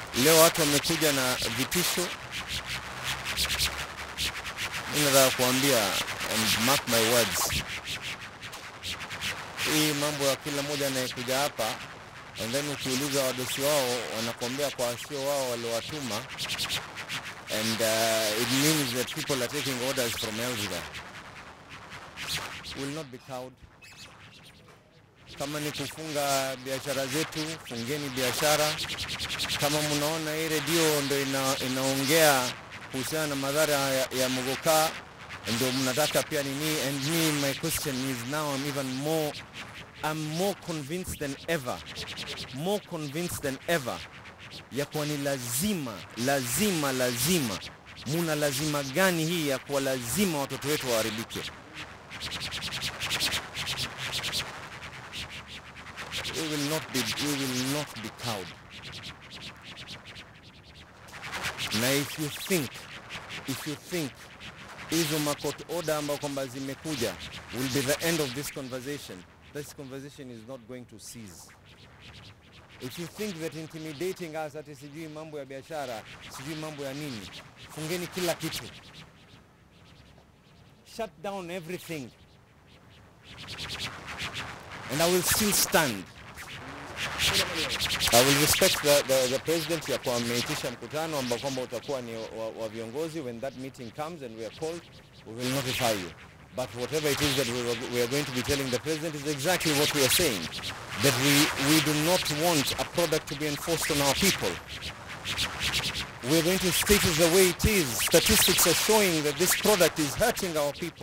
leo watu wamekuja na vitisho. Mimi nataka kuambia and mark my words, hii mambo ya kila mmoja anayekuja hapa and then ukiuliza wadosi wao wanakuambia kwa sio wao waliowatuma and uh, it means that people are taking orders from elsewhere. Will not be cowed. Kama ni kufunga biashara zetu, fungeni biashara. Kama mnaona hii redio ndo ina, inaongea kuhusiana na madhara ya, ya mogoka ndio mnataka pia nini, and me my question is now I'm even more I'm more convinced than ever more convinced than ever ya kuwa ni lazima lazima lazima muna lazima gani hii ya kuwa lazima watoto wetu waharibike we will not be, we will not be cowed na if you think if you think hizo makot order ambao kwamba zimekuja will be the end of this conversation this conversation is not going to cease if you think that intimidating us ati sijui mambo ya biashara sijui mambo ya nini fungeni kila kitu shut down everything and i will still stand I will respect the, the, the president ya kuwa ameitisha mkutano ambao kwamba utakuwa ni wa, wa viongozi when that meeting comes and we are called we will notify you but whatever it is that we, are- we are going to be telling the president is exactly what we are saying that we, we do not want a product to be enforced on our people we are going to state it the way it is statistics are showing that this product is hurting our people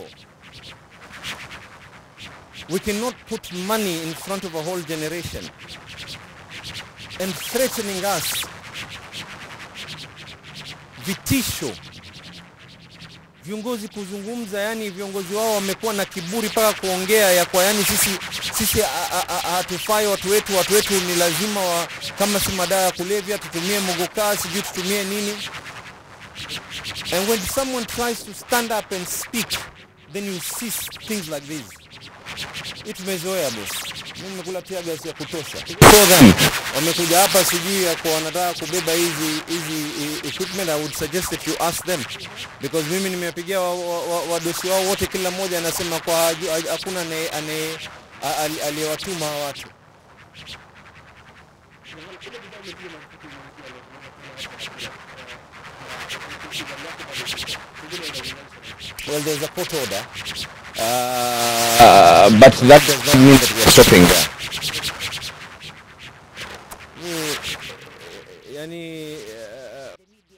we cannot put money in front of a whole generation and threatening us vitisho viongozi kuzungumza yani viongozi wao wamekuwa na kiburi mpaka kuongea ya kwa yani sisi sisi a- a- a- hatufai watu wetu watu wetu ni lazima wa, kama si madawa ya kulevya tutumie mogokaa sijui tutumie nini and when someone tries to stand up and speak then you see things like this hii tumezoea boss. Mimi nimekula tia gasi ya kutosha. So then, wamekuja hapa sijui ya kwa wanataka kubeba hizi hizi e- equipment, I would suggest that you ask them because mimi nimepigia wadosi wa, wa, wadosi wao wote, kila mmoja anasema kwa haju- haju- hakuna anaye- anaye- a- ali- aliyewatuma hawa watu. Well, there's a court order, uh, but that does not mean that we are stopping there. Ni- yani uh,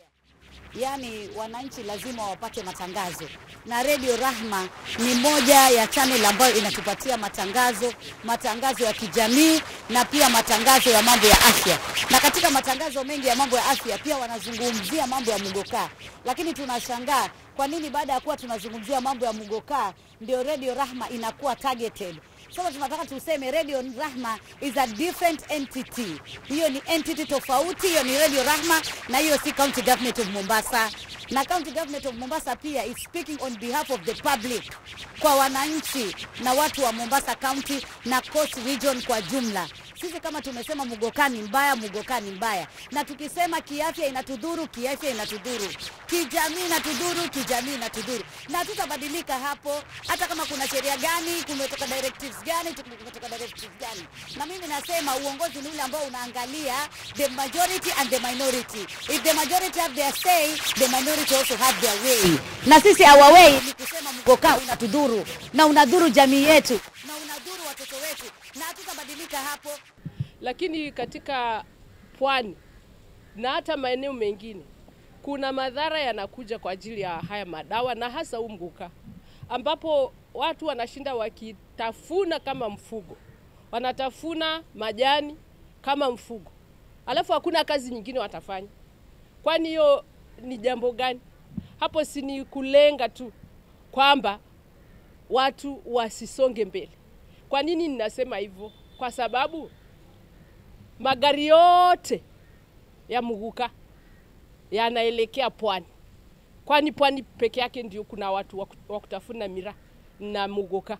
Yaani wananchi lazima wapate matangazo, na Radio Rahma ni moja ya channel ambayo inatupatia matangazo, matangazo ya kijamii na pia matangazo ya mambo ya afya. Na katika matangazo mengi ya mambo ya afya pia wanazungumzia mambo ya mugokaa, lakini tunashangaa kwa nini baada ya kuwa tunazungumzia mambo ya mugokaa ndio Radio Rahma inakuwa targeted. Sasa tunataka tuseme Radio Rahma is a different entity. Hiyo ni entity tofauti, hiyo ni Radio Rahma na hiyo si County Government of Mombasa. Na County Government of Mombasa pia is speaking on behalf of the public, kwa wananchi na watu wa Mombasa County na Coast Region kwa jumla. Sisi kama tumesema mugoka ni mbaya, mugoka ni mbaya, na tukisema kiafya inatudhuru, kiafya inatudhuru, kijamii inatudhuru, kijamii inatudhuru, na tutabadilika hapo, hata kama kuna sheria gani, kumetoka directives gani, kumetoka directives gani. Na mimi nasema uongozi ni ule ambao unaangalia the majority and the minority. If the majority have their say, the minority also have their way. Na sisi our way ni kusema mgoka unatudhuru na unadhuru jamii yetu na unadhuru watoto wetu, na hatutabadilika hapo. lakini katika pwani na hata maeneo mengine kuna madhara yanakuja kwa ajili ya haya madawa na hasa huu mguka, ambapo watu wanashinda wakitafuna kama mfugo, wanatafuna majani kama mfugo, alafu hakuna kazi nyingine watafanya. Kwani hiyo ni jambo gani? Hapo si ni kulenga tu kwamba watu wasisonge mbele. Kwa nini ninasema hivyo? Kwa sababu magari yote ya Muguka yanaelekea pwani, kwani pwani peke yake ndio kuna watu wa ku- wa kutafuna miraa na Muguka.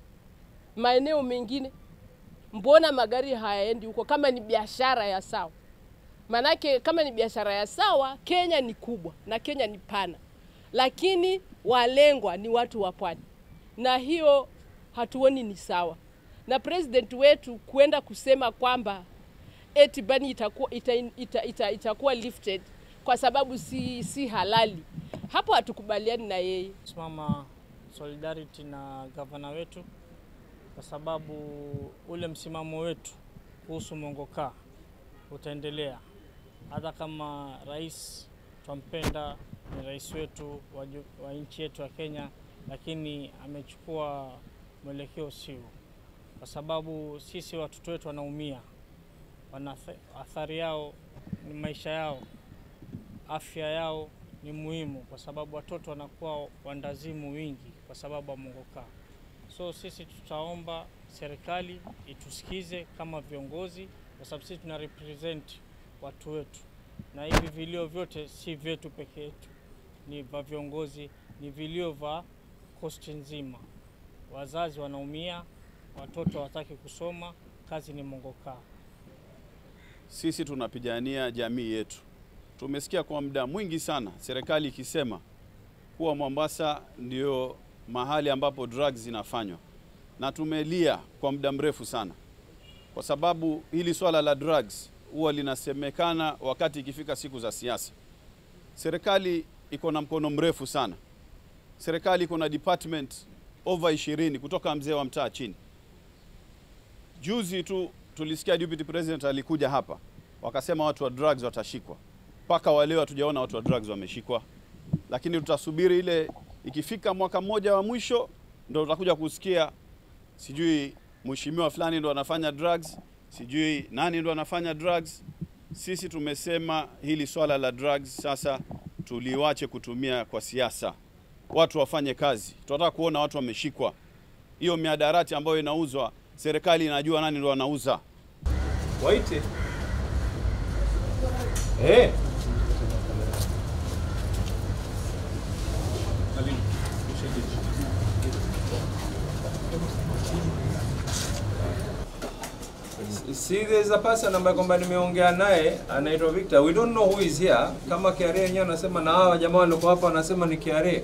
Maeneo mengine mbona magari hayaendi huko? Kama ni biashara ya sawa, Maanake kama ni biashara ya sawa, Kenya ni kubwa na Kenya ni pana, lakini walengwa ni watu wa pwani, na hiyo hatuoni ni sawa. Na president wetu kuenda kusema kwamba eti bani itakuwa, ita, ita, ita, itakuwa lifted kwa sababu si, si halali, hapo hatukubaliani na yeye. simama solidarity na gavana wetu kwa sababu ule msimamo wetu kuhusu mongokaa utaendelea hata kama rais twampenda, ni rais wetu wa, ju- wa nchi yetu ya Kenya, lakini amechukua mwelekeo sio, kwa sababu sisi watoto wetu wanaumia, wana athari yao ni maisha yao, afya yao ni muhimu, kwa sababu watoto wanakuwa wandazimu wingi kwa sababu ya mongokaa. So sisi tutaomba serikali itusikize kama viongozi, kwa sababu sisi tuna represent watu wetu, na hivi vilio vyote si vyetu peke yetu, ni vya viongozi, ni vilio vya kosti nzima. Wazazi wanaumia, watoto hawataki kusoma, kazi ni mongokaa. Sisi tunapigania jamii yetu. Tumesikia kwa muda mwingi sana serikali ikisema kuwa Mombasa ndio mahali ambapo drugs zinafanywa, na tumelia kwa muda mrefu sana, kwa sababu hili swala la drugs huwa linasemekana wakati ikifika siku za siasa. Serikali iko na mkono mrefu sana. Serikali iko na department over 20 kutoka mzee wa mtaa chini. Juzi tu tulisikia deputy president alikuja hapa, wakasema watu wa drugs watashikwa. Mpaka waleo hatujaona watu wa drugs wameshikwa, lakini tutasubiri ile ikifika mwaka mmoja wa mwisho, ndo tutakuja kusikia sijui mheshimiwa fulani ndo anafanya drugs, sijui nani ndo anafanya drugs. Sisi tumesema hili swala la drugs sasa tuliwache kutumia kwa siasa, watu wafanye kazi. Tunataka kuona watu wameshikwa. Hiyo miadarati ambayo inauzwa, serikali inajua nani ndo anauza. Waite. Eh. See, there's a person ambaye kwamba nimeongea naye anaitwa Victor. We don't know who is here. Kama KRA yenyewe anasema na hawa jamaa walikuwa hapa wanasema ni KRA.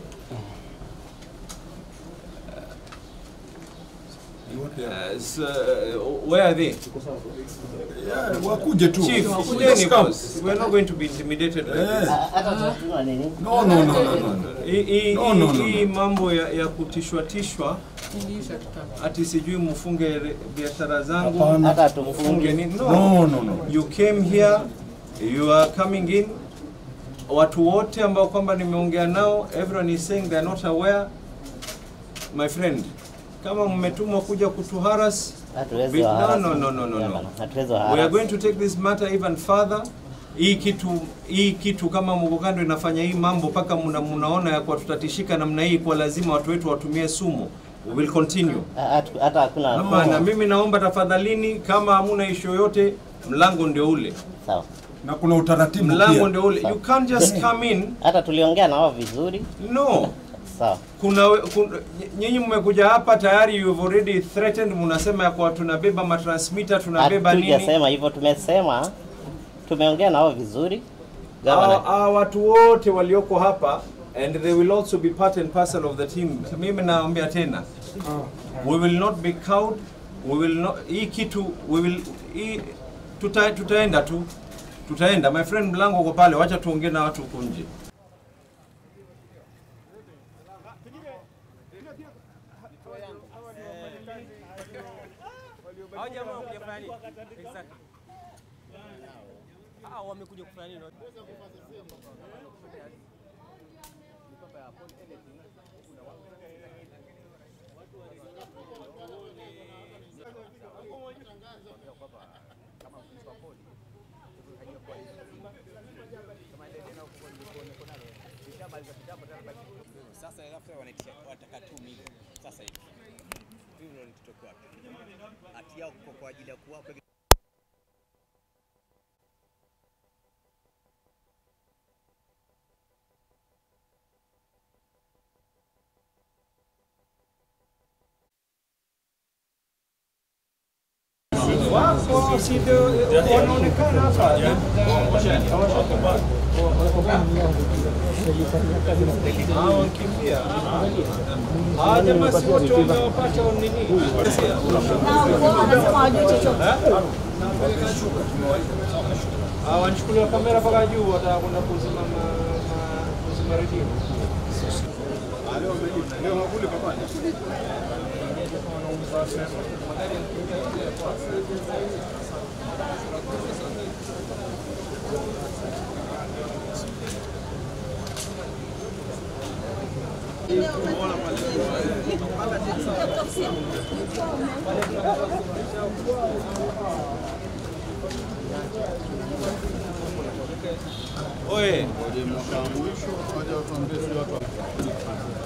Uh, so, uh, where are they? wakuje tu Chief, Just kujeni come. boss. We are not going to be intimidated like this. No, no, no, no, no. Hii- hii- No, no, no, hii no. mambo ya, ya kutishwa tishwa ati sijui mfunge re- biashara zangu Hapana. mfunge nini no. No, no, no. you came here you are coming in watu wote ambao kwamba nimeongea nao everyone is saying they are not aware my friend kama mmetumwa kuja kutuharas Hatuwezi Be- no, waharas- no, no, no, no, Yeah, no. bana, hatuwezi we are waharas. going to take this matter even further hii kitu hii kitu kama Mugokando inafanya hii mambo mpaka muna, munaona ya kwa tutatishika namna hii kwa lazima watu wetu watumie sumu we will continue Ha- hatu- Hata hakuna hapana mimi naomba tafadhalini kama hamuna ishu yoyote mlango ndio ule sawa. na kuna utaratibu mlango pia. ndio ule you can't just come in Hata tuliongea na wao vizuri, no sawa. kuna, we- kun- nyinyi mmekuja hapa tayari you have already threatened mnasema ya kwa tunabeba matransmitter tunabeba nini Hatujasema hivyo, tumesema tumeongea na wao vizuri. Hawa Gavana, hawa watu wote walioko hapa and they will also be part and parcel of the team. Mimi naambia tena, we will not be cowed, we will not, hii kitu we will, hii, tuta, tutaenda tu tutaenda. My friend, mlango uko pale, wacha tuongee na watu huko nje. Sasa alafu wanaitisha wataka 2 milioni sasa hivi. 2 milioni tutoke wapi? Hati yao kwa kwa ajili ya kuwapa Wako si ndio wanaonekana hapa. Hao wakimbia. Hawa jamaa si wote wamewapata nini? Wanasema hawajui chochote. Ah, wanachukuliwa kamera mpaka juu, watakwenda kuzima ma- ma- kuzima redio. Oye, Ngoja mwaka wa mwisho waje watuambie si watu wa